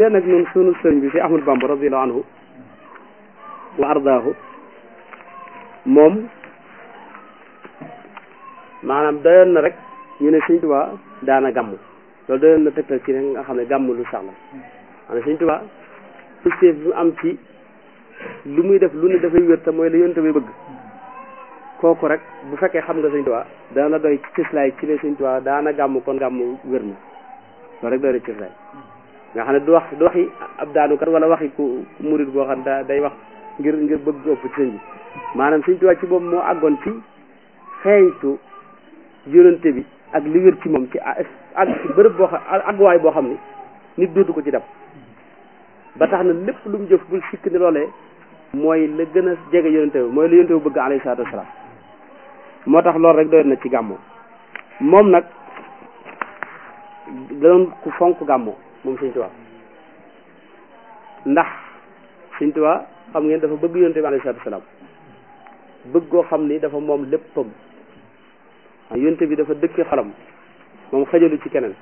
te nag ñun sunu sëriñ bi fi Ahmadu Bamba radiyallahu anhu wa ardaahu moom maanaam doyoon na rek ñu ne Sëriñ Tuubaa daana gàmm loolu doyoon na tegtal ci ne nga xam ne gàmm lu sax la maanaam Sëriñ Tuubaa positif bi mu am ci lu muy def lu ne dafay wér te mooy la yonte bi bëgg kooku rek bu fekkee xam nga Sëriñ Tuubaa dana la doy ci cëslaay ci ne Sëriñ Tuubaa daana gàmm kon gàmm wér na loolu rek doy na cëslaay nga xam ne du wax du waxi ab daanukat wala waxi ku murit boo xam ne day wax ngir ngir bëgg ëpp ci sëñ bi maanaam Sëriñ Tuubaa ci boobu moo àggoon ci xeeñtu yonente bi ak li wér ci moom ci ak ci bërëb boo xam àgguwaay boo xam ni nit dootu ko ci dab ba tax na lépp lu mu jëf bul sikk ni loolee mooy la gën a jege yonente bi mooy la yonente bi bëgg alayhi salaatu wasalaam moo tax loolu rek doyoon na ci gàmmoo moom nag danoon ku fonk gàmmoo moom Sëriñ Tuubaa ndax Sëriñ Tuubaa xam ngeen dafa bëgg yonente bi alayhi salaatu wasalaam bëgg koo xam ni dafa moom léppam yonte bi dafa dëkke xolam moom xajalu ci keneen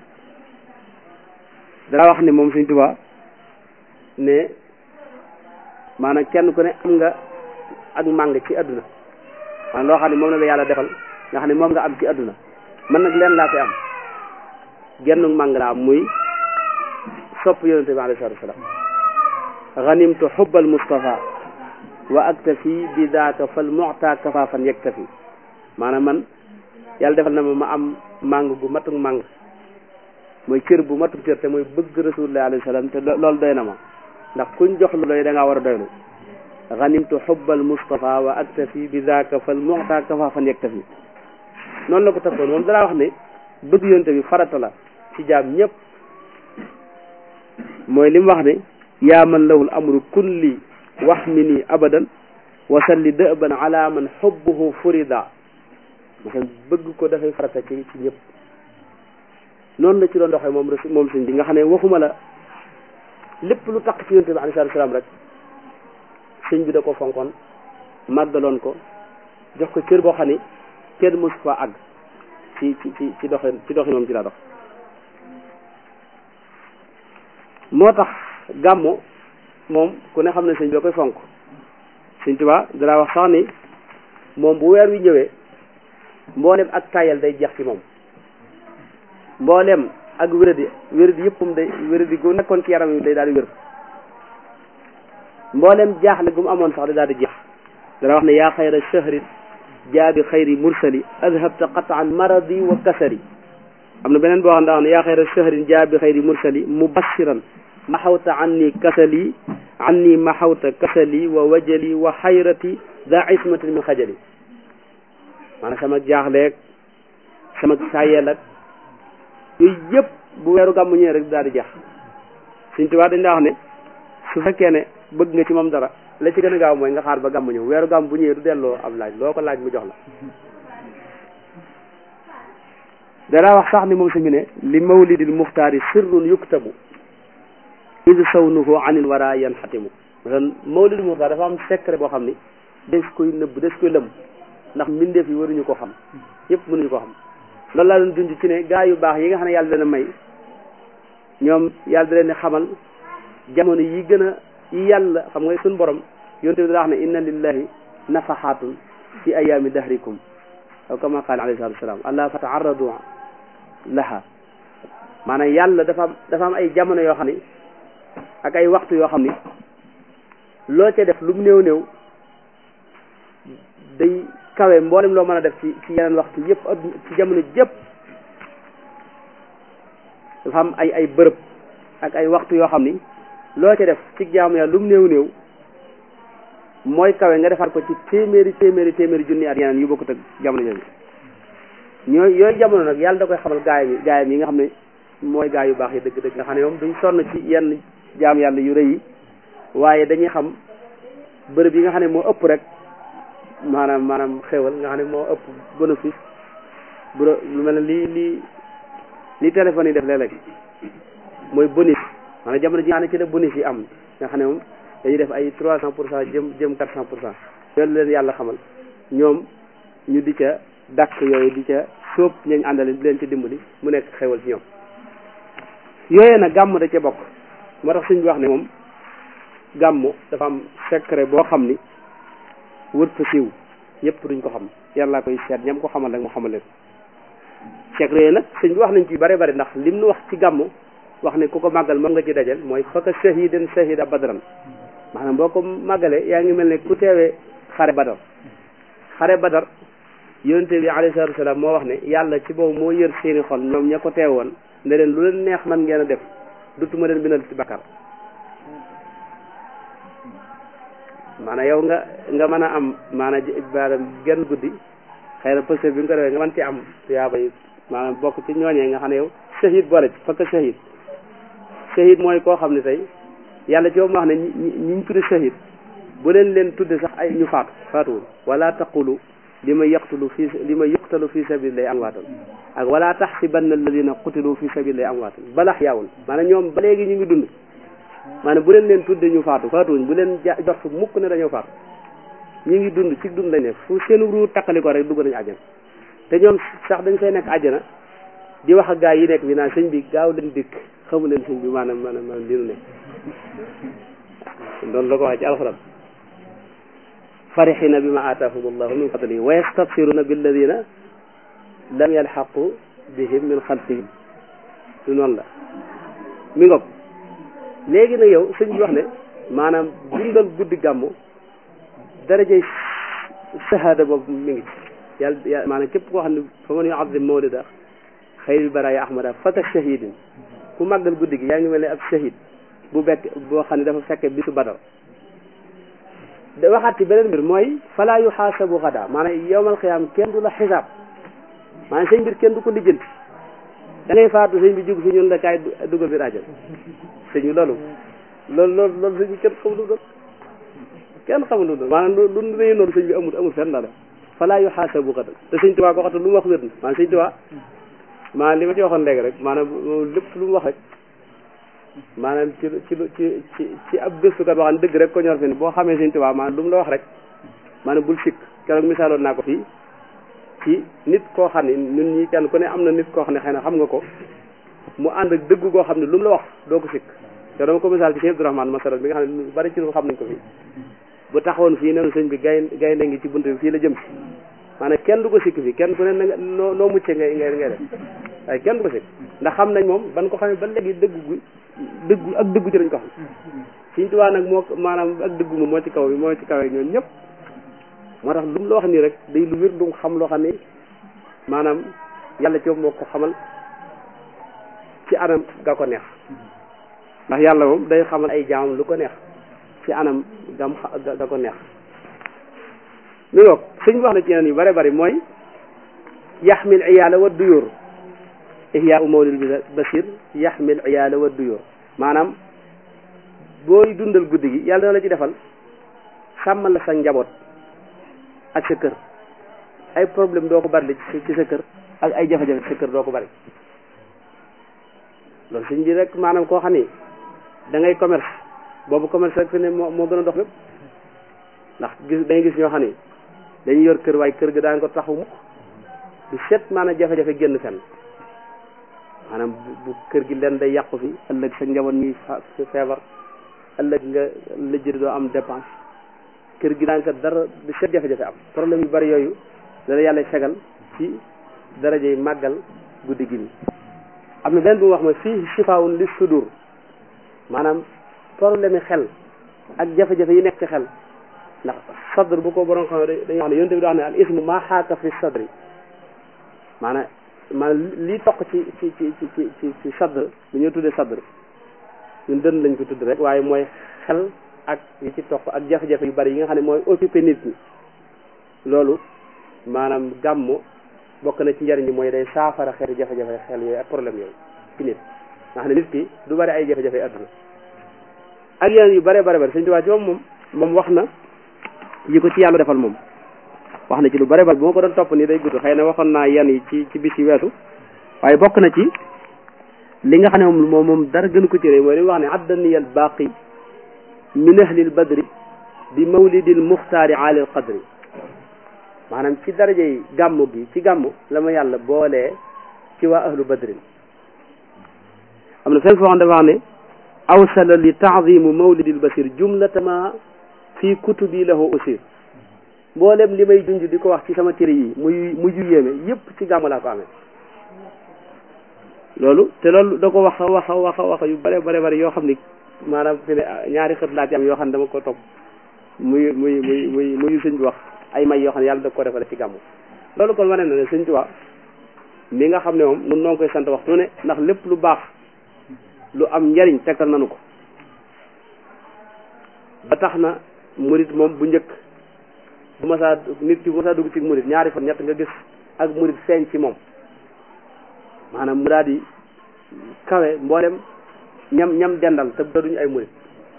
dana wax ni moom Sëriñ Tuubaa ne maanaam kenn ku ne am nga ak màng ci àdduna maanaam loo xam ne moom la la yàlla defal nga xam ne moom nga am ci àdduna man nag leen laa fi am genn màng laa am muy sopp yonente bi alayhi salaatu wasalaam ganimtu xubbal Mustafa wa aktafi bi daaka fal mu'ta kafaafan yaktafi maanaam man yàlla defal na ma ma am màng gu matuk màng mooy cër bu matuk cër te mooy bëgg rasulullah alayhi salaam te loolu doy na ma ndax kuñ jox lu doy da ngaa war a doylu ganimtu xubbal Mustafa wa aktafi bi daaka fal mu'ta kafaafan yaktafi noonu la ko tafkoon moom danaa wax ne bëgg yonte bi farata la ci jaam ñëpp mooy li mu wax ne yaa man lahul amru kulli wax mi nii abadan wasalli dëban ala man xubbuhu furida maanaam bëgg ko dafay farata ci ci ñëpp noonu la ci doon doxee moom moom sëñ bi nga xam ne waxuma la lépp lu tax ci yonte bi alayhi salaatu salaam rek sëñ bi da ko fonkoon màggaloon ko jox ko cër boo xam ni kenn mësu fa àgg ci ci ci ci doxin ci doxin moom ci laa dox moo tax gàmmo moom ku ne xam ne sëñ bi da koy fonk sëñ Tuubaa danaa wax sax ni moom bu weer wi ñëwee mboolem ak tayal day jeex ci moom mboolem ak wéradi wéradi yëppam day wéradi gu nekkoon ci yaram yi day daal di wér mboolem jaaxle gu mu amoon sax day daal di jeex dana wax ne yaa xayra shahrin jaabi xayri mursali adhabta qataan maradi wa kasari am na beneen boo xam ne daa wax ne yaa xayra shahrin jaabi xayri mursali mubashiran maxawta anni kasali anni maxawta kasali wa wajali wa xayrati daa ismatin min xajali maanaam sama jaaxleeg sama saayeel ak yooyu yëpp bu weeru gàmmu ñëwee rek daal di jeex Sëriñ Tuubaa dañ daa wax ne su fekkee ne bëgg nga ci moom dara la ci gën a gaaw mooy nga xaar ba gàmmu ñëw weeru gàmm bu ñëwee du delloo ab laaj loo ko laaj mu jox la danaa wax sax ni moom su mi ne li mawlidil muxtaari sirrun yuktabu id sawnuhu anil wara yan xatimu maanaam mawlidil muxtaar dafa am secret boo xam ni des koy nëbb des koy lëm ndax mbindeef yi waruñu ko xam yëpp mënuñu ko xam loolu laa doon dund ci ne gaa yu baax yi nga xam ne yàlla dana may ñoom yàlla da leen xamal jamono yi gën a yi yàlla xam nga suñ borom yonte bi daa wax ne inna lillahi nafaxaatun fi ayaami dahrikum aw kama qaala alayhi salatu wasalaam allah fa taarradu laha maanaam yàlla dafa am dafa am ay jamono yoo xam ni ak ay waxtu yoo xam ni loo ca def lu mu néew néew day kawe mboolem loo mën a def ci ci yeneen waxtu yëpp ci jamono jëpp dafa am ay ay bërëb ak ay waxtu yoo xam ni loo ca def ci jaamu yàlla lu mu néew néew mooy kawe nga defaat ko ci téeméeri téeméeri téeméeri junni at yeneen yu bokkut ak jamono jooju ñooy yooyu jamono nag yàlla da koy xamal gaayam yi gaayam yi nga xam ne mooy gaay yu baax yi dëgg-dëgg nga xam ne moom duñ sonn ci yenn jaam yàlla yu rëy yi waaye dañuy xam bërëb yi nga xam ne moo ëpp rek maanaam maanaam xéwal nga xam ne moo ëpp bénéfice bu lu mel ne lii lii li téléphone yi def léeg-léeg mooy bonus maanaam jamono ji nga xam ne ci la bonus yi am nga xam ne moom dañuy def ay trois cent pour cent jëm jëm quatre cent pour cent loolu leen yàlla xamal ñoom ñu di ca dàkk yooyu di ca sóob ñañ àndale di leen ci dimbali mu nekk xéwal ci ñoom yooyee nag gàmm da ca bokk moo tax sëñ bi wax ne moom gàmmu dafa am secret boo xam ni wër fa siiw ñëpp duñ ko xam yàlla koy seet ñam ko xamal rek mu xamal leen secret yooyu nag sëñ bi wax nañ ci bare bare ndax lim nu wax ci gàmmu wax ne ku ko màggal moom nga ci dajal mooy faka shahidan shahida badran maanaam boo ko màggalee yaa ngi mel ne ku teewee xare badar xare badar yonente bi alayhi salatu wasalaam moo wax ne yàlla ci boobu moo yër seeni xol ñoom ña ko teewoon ne leen lu leen neex man ngeen a def dutuma leen bindal ci bakkar maanaam yow nga nga mën a am maanaam maanaam genn guddi xëy na pëste bi nga ko defee nga mën ci am tuyaaba yi maanaam bokk ci ñooñee nga xam ne yow shahid boole ci fakk shahid shahid mooy koo xam ne tey yàlla ci moom wax ne ñi ñi ñu tudde shahid bu leen leen tudde sax ay ñu faatu faatuwul wala taqulu li ma yaqtulu fi li ma yuqtalu fi sabilillahi amwaatan ak wala taxsibanna alladina qutilu fi sabilillahi amwaatan balax yaawul maanaam ñoom ba léegi ñu ngi dund maanaam bu leen leen tudde ñu faatu faatuwuñ bu leen ja jox mukk ne dañoo faatu ñu ngi dund ci dund lañ ne fu seen ruu takkali ko rek dugg nañu àjjana te ñoom sax dañ fay nekk àjjana di wax ak gaa yi nekk bi naan sëñ bi gaaw leen dikk xamu leen sëñ bi maanaam maanaam maanaam li nu ne doon la ko waxee ci alxuraan farixina bi ma aataahum allahu min fadlihi wa yastabsiruna billadina lam yalxaqu bihim min xalfihim lu noonu la mi ngoog léegi nag yow sëñ bi wax ne maanaam dundal guddi gàmmu darajey shahada boobu mi ngi ci yàlla maanaam képp koo xam ne fa man yuazim mawlida xayril baraaya ahmada faka shahidin ku màggal guddi gi yaa ngi mel ne ab shahid bu bekk boo xam ne dafa fekke bisu badar da waxaat ci beneen mbir mooy fala yuxaasabu xada maanaam yowmal xiyaam kenn du la xisaab maanaam sëñ mbir kenn du ko lijjanti da ngay faatu sëñ bi jug fi ñun la kaay dugal biir àjjana sëñ bi loolu loolu loolu loolu sëñ bi kenn xamul doon kenn xamul doon maanaam lu lu nañu noonu sëñ bi amul amul fenn la fala yuxaasabu xada te sëñ Tuubaa ko waxta lu mu wax wér na maanaam sëñ Tuubaa maanaam li ma ci waxoon léegi rek maanaam lépp lu mu wax rek maanaam ci ci ci ci ci ab gëstukat boo xam ne dëgg rek ko ñor fi ne boo xamee sëñ Tuubaa maanaam lu mu la wax rek maanaam bul sikk keroog misaaloon naa ko fii ci nit koo xam ne ñun ñi kenn ku ne am na nit koo xam ne xëy na xam nga ko mu ànd ak dëgg koo xam ne lu mu la wax doo ko sikk te dama ko misaal ci sëñ Abdourahmane masaral bi nga xam ne lu bari ci lu xam nañ ko fii bu taxawoon fii nenu sëñ bi gay gaynde ngi ci bunt bi fii la jëm si maanaam kenn du ko sikk fii kenn ku ne nga noo noo muccee ngay ngay ngay def waaye kenn du ko sikk ndax xam nañ moom ban ko xamee ba léegi dëggu gu dëggu ak dëggu ci lañ ko xam Sëñ Tuubaa nag moo maanaam ak dëggu moom moo ci kaw bi moo ci kawee ñoom ñëpp moo tax lu mu la wax nii rek day lu wér lu mu xam loo xam ne maanaam yàlla ci moo ko xamal ci anam ga ko neex ndax yàlla moom day xamal ay jaamam lu ko neex ci anam gam ga ko neex mi ngoog suñ wax na ci yeneen yu bare bari mooy yaxmil iyaala wa duyóor ihyaa u mawlid basir yaxmil iyaala wa duyóor maanaam booy dundal guddi gi yàlla dana la ci defal sàmmal la sa njaboot ak sa kër ay problème doo ko bari ci sa kër ak ay jafe-jafe ci sa kër doo ko bari loolu suñ bi rek maanaam koo xam ni da ngay commerce boobu commerce rek fi ne moo moo gën a dox lépp ndax gis dañuy gis ñoo xam ni dañuy yor kër waaye kër ga daan ko taxaw mukk du set maanaam jafe-jafe génn fenn maanaam bu kër gi leen day yàqu fi ëllëg sa njaboot ñuy feebar ëllëg nga lëjëri doo am dépense kër gi daan ko dara du set jafe-jafe am problème yu bari yooyu dana yàlla fegal ci darajey màggal guddi gi nii am na benn bu mu wax ma fii shifaawun li sudur maanaam problème yi xel ak jafe-jafe yi nekk ci xel ndax sadr bu ko borom xam dañuy wax ne yonte bi daa wax ne al ismu maa xaaka fi sadri maanaam maanaam lii toq ci ci ci ci ci ci ci sadr lu ñu tuddee sadr ñun dën lañ ko tudd rek waaye mooy xel ak yi ci toq ak jafe-jafe yu bari yi nga xam ne mooy occupé nit ñi loolu maanaam gàmmu bokk na ci njariñ bi mooy day saafara xeeti jafe-jafe xel yooyu ak problème yooyu ci nit nga xam ne nit ki du bari ay jafe-jafe adduna ak yeneen yu bare bare bari Sëñ Tuubaa ci moom moom moom wax na yi ko ci yàlla defal moom wax na ci lu bare bare bu ma ko doon topp nii day gudd xëy na waxoon naa yan yi ci ci bis yi weesu waaye bokk na ci li nga xam ne moom moom moom dara gënu ko ci réew mooy li wax ne addaniyal baaqi min ahlil badri bi mawlidil muxtaari alil qadri maanaam ci daraja yi gàmmu gi ci gàmmu la ma yàlla boolee ci waa ahlu badrin am na fenn foo xam dafa wax ne awsala li taazimu mawlidil basir jumlatama fii kutubi lahu usir mboolem li may junj di ko wax ci sama téere yi muy muy yu yéeme yépp ci gàmmu laa ko amee loolu te loolu da ko wax a wax a wax a wax yu bare bare bare yoo xam ni maanaam fi ne ñaari xët laa ci am yoo xam ne dama ko topp muy muy muy muy muy sëñ bi wax ay may yoo xam ne yàlla da ko defale ci gàmmu loolu kon wane na ne sëñ Tuubaa mi nga xam ne moom nun noo ngi koy sant waxtu ne ndax lépp lu baax lu am njariñ tekkal nanu ko ba tax na murit moom bu njëkk bu ma saa nit ki bu ma saa dugg ci murit ñaari fan ñett nga gis ak murit feeñ ci moom maanaam mu daal di kawe mboolem ñam ñam dendal te duñu ay murit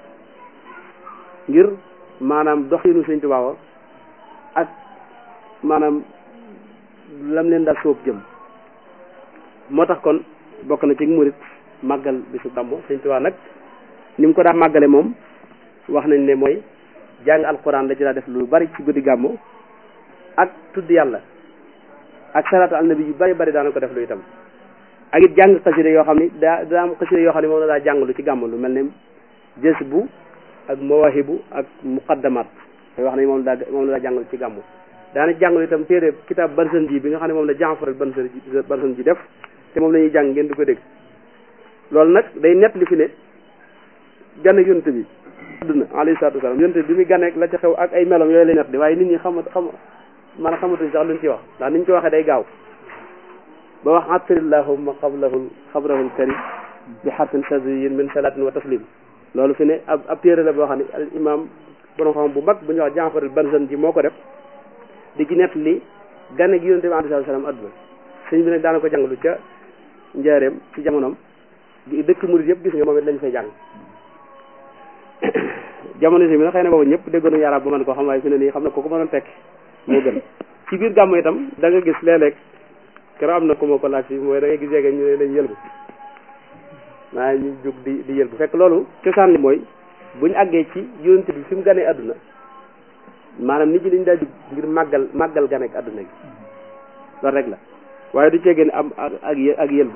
ngir maanaam doxinu sëñ Tuubaa ak maanaam lam leen daal sóob jëm moo tax kon bokk na ci murit màggal bisu gàmmu sëñ Tuubaa nag ni mu ko daa màggale moom wax nañ ne mooy jàng alquran la ci daa def lu bari ci guddi gàmmu ak tudd yàlla ak salaatu al nabi yu bari bari daana ko def lu itam ak it jàng xasida yoo xam ni daa daa am xasida yoo xam ne moom la daa jàng lu ci gàmmu lu mel ne jës bu ak mawahibu ak muqaddamat te wax nañ moom la daa moom la daa jàng lu ci gàmmu daana jàng itam téere kitaab barsan ji bi nga xam ne moom la Jaafar barsan ji barsan ji def te moom la ñuy jàng ngeen di ko dégg loolu nag day nett li fi ne gan ak yonent bi adduna alayhi salaatu wasalaam yonent bi muy ganeek la ca xew ak ay melom yooyu lay nett di waaye nit ñi xama xam man xamatuñ sax luñ ci wax ndax niñ ko waxee day gaaw ba wax atrillahumma qablahul xabrahul karim bi xarfin saziyin min salatin wa taslim loolu fi ne ab ab téere la boo xam ne al imam borom xam bu mag bu ñuy wax Jaafar Banzan ji moo ko def di ci nett li gane gi yonent bi alayhi salaatu wasalaam adduna sëñ bi nag daana ko jàngalu ca njaareem ci jamonoom dëkk murid yëpp gis nga moom it lañ fay jàng jamono si bi nag xëy na boobu ñëpp déggoon nañu arab ba man ko xam waaye fi ne nii xam na ko ko mënoon tekki moo gën ci biir gàmmu itam da nga gis léeg-léeg keroog am na ku ma ko laaj si mooy da ngay gis yeege ñu ne dañ yëlbu maa ñu jóg di di yëlbu fekk loolu cosaan li mooy buñu àggee ci yonent bi fi mu ganee adduna maanaam nit ñi dañ daa jóg ngir màggal màggal ganeek adduna gi loolu rek la waaye du ceegee ne am ak ak yëlbu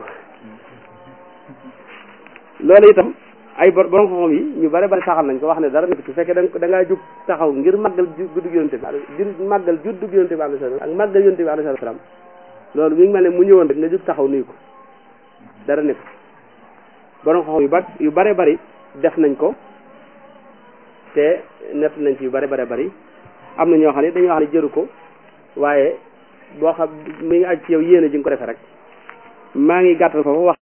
loolu itam ay borom xam-xam yi ñu bare bari saxal nañ ko wax ne dara nekk ci fekkee da da ngaa jug taxaw ngir màggal guddug yonente bi ngir màggal juddug yonente bi alayhi salaam ak màggal yonente bi alayhi salaam loolu mi ngi mel ne mu ñëwoon rek nga jug taxaw nuyu ko dara nekk borom xam-xam yu ba yu bare bari def nañ ko te nett nañ ci yu bare bare bari am na ñoo xam ne dañuy wax ne jëru ko waaye boo xam mi ngi aj ci yow yéene ji nga ko defee rek maa ngi gàttal foofu wax